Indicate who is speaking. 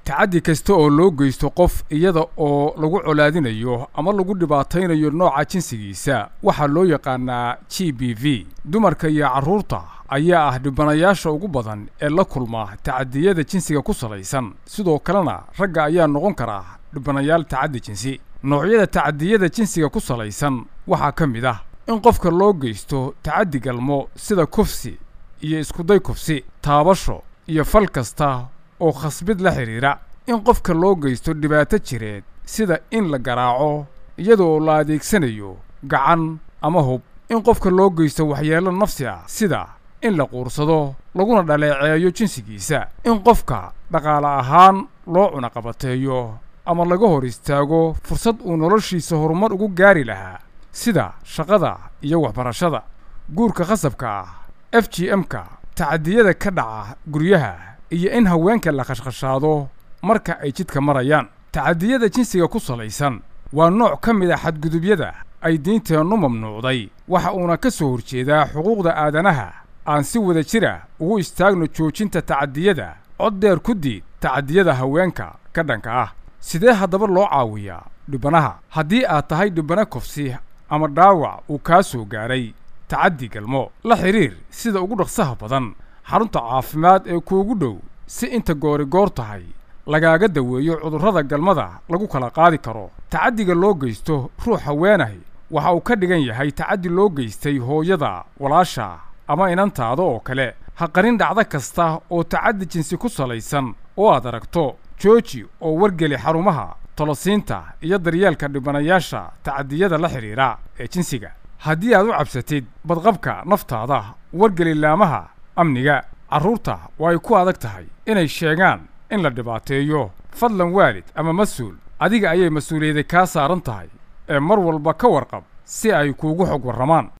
Speaker 1: tacaddi kasta oo loo geysto qof iyada oo lagu colaadinayo ama lagu dhibaataynayo nooca jinsigiisa waxaa loo yaqaanaa g b v dumarka iyo carruurta ayaa ah dhibanayaasha ugu badan ee la kulma tacadiyada jinsiga ku salaysan sidoo kalena ragga ayaa noqon karaa dhibanayaal tacaddi jinsi noocyada tacadiyada jinsiga ku salaysan waxaa ka mid ah in qofka loo geysto tacaddi galmo sida kufsi iyo iskuday kufsi taabasho iyo fal kasta oo khasbid la xidhiidha in qofka loo geysto dhibaato jireed sida in la garaaco iyadoo la adeegsanayo gacan ama hub in qofka loo geysto waxyeello nafsi ah sida in la quursado laguna dhaleeceeyo jinsigiisa in qofka dhaqaale ahaan loo cunaqabateeyo ama laga hor istaago fursad uu noloshiisa horumar ugu gaari lahaa sida shaqada iyo waxbarashada guurka khasabka ah f g m-ka tacadiyada ka dhaca guryaha iyo in haweenka la khashkhashaado marka ay jidka marayaan tacadiyada jinsiga ku salaysan waa nooc ka mid a xadgudubyada ay diinteennu mamnuucday waxa uuna ka soo horjeedaa xuquuqda aadanaha aan si wada jira ugu istaagno joojinta tacadiyada cod dheer ku diid tacadiyada haweenka ka dhanka ah sidee haddaba loo caawiyaa dhibanaha haddii aad tahay dhibano kufsi ama dhaawac uu kaa soo gaadhay tacaddi galmo la xidhiir sida ugu dhaqsaha badan xarunta caafimaad ee kuugu dhow si inta goori goor tahay lagaaga daweeyo cudurrada galmada lagu kala qaadi karo tacaddiga loo geysto ruux haweenahay waxa uu ka dhigan yahay tacaddi loo geystay hooyada walaasha ama inantaada oo kale ha qarin dhacdo kasta oo tacaddi jinsi ku salaysan oo aad aragto jooji oo wargeli xarumaha tolosiinta iyo daryeelka dhibanayaasha tacadiyada la xidhiidha ee jinsiga haddii aad u cabsatid badqabka naftaada wargeli laamaha amniga carruurta waa ay ku adag tahay inay sheegaan in la dhibaateeyo fadlan waalid ama mas-uul adiga ayay mas-uuliyadda kaa saaran tahay ee mar walba ka warqab si ay kuugu xog warramaan